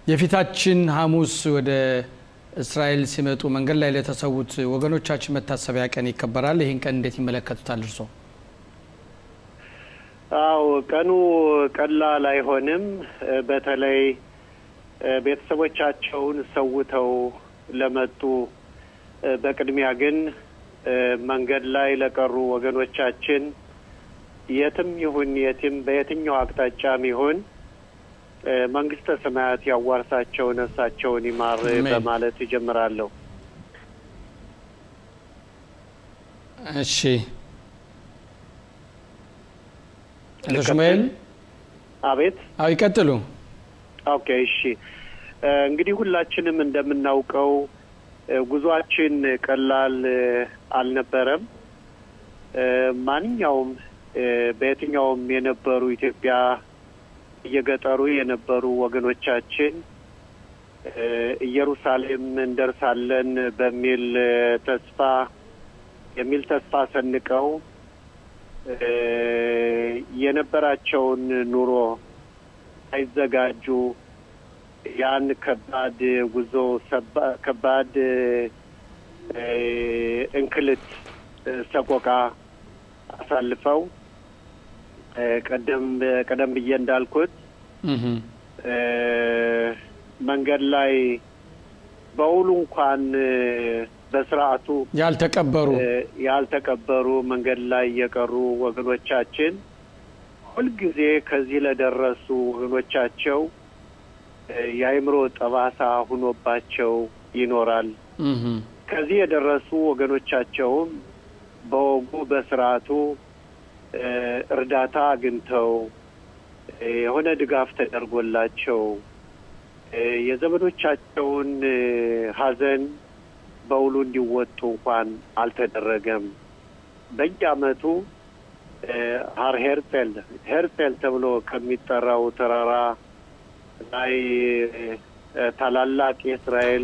የፊታችን ሐሙስ ወደ እስራኤል ሲመጡ መንገድ ላይ ለተሰዉት ወገኖቻችን መታሰቢያ ቀን ይከበራል። ይህን ቀን እንዴት ይመለከቱታል እርሶ? አው ቀኑ ቀላል አይሆንም። በተለይ ቤተሰቦቻቸውን ሰውተው ለመጡ በቅድሚያ ግን መንገድ ላይ ለቀሩ ወገኖቻችን የትም ይሁን የትም በየትኛው አቅጣጫም ይሁን መንግስተ ሰማያት ያዋርሳቸው፣ ነፍሳቸውን ይማር በማለት ይጀምራለሁ። እሺ አቶ ሽሙኤል አቤት። አዎ ይቀጥሉ። ኦኬ እሺ። እንግዲህ ሁላችንም እንደምናውቀው ጉዟችን ቀላል አልነበረም። ማንኛውም በየትኛውም የነበሩ ኢትዮጵያ እየገጠሩ የነበሩ ወገኖቻችን ኢየሩሳሌም እንደርሳለን በሚል ተስፋ የሚል ተስፋ ሰንቀው የነበራቸውን ኑሮ ሳይዘጋጁ ያን ከባድ ጉዞ ከባድ እንክልት ሰቆቃ አሳልፈው ቀደም ቀደም ብዬ እንዳልኩት መንገድ ላይ በውሉ እንኳን በስርዓቱ ያልተቀበሩ ያልተቀበሩ መንገድ ላይ የቀሩ ወገኖቻችን ሁልጊዜ ከዚህ ለደረሱ ወገኖቻቸው የአእምሮ ጠባሳ ሁኖባቸው ይኖራል። ከዚህ የደረሱ ወገኖቻቸውም በወጉ በስርዓቱ እርዳታ አግኝተው የሆነ ድጋፍ ተደርጎላቸው የዘመዶቻቸውን ሐዘን በውሉ እንዲወጡ እንኳን አልተደረገም። በየዓመቱ ሀር ሄርጼል ሄርጼል ተብሎ ከሚጠራው ተራራ ላይ ታላላቅ የእስራኤል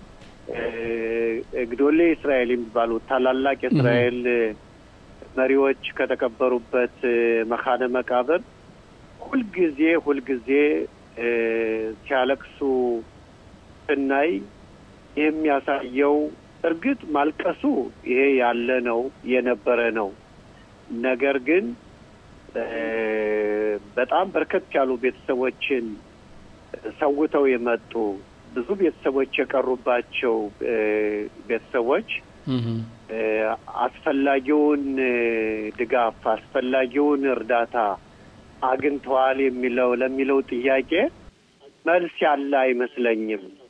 ግዶሌ እስራኤል የሚባሉ ታላላቅ የእስራኤል መሪዎች ከተቀበሩበት መካነ መቃብር ሁልጊዜ ሁልጊዜ ሲያለቅሱ ስናይ የሚያሳየው እርግጥ ማልቀሱ ይሄ ያለ ነው የነበረ ነው። ነገር ግን በጣም በርከት ያሉ ቤተሰቦችን ሰውተው የመጡ ብዙ ቤተሰቦች የቀሩባቸው ቤተሰቦች አስፈላጊውን ድጋፍ አስፈላጊውን እርዳታ አግኝተዋል የሚለው ለሚለው ጥያቄ መልስ ያለ አይመስለኝም።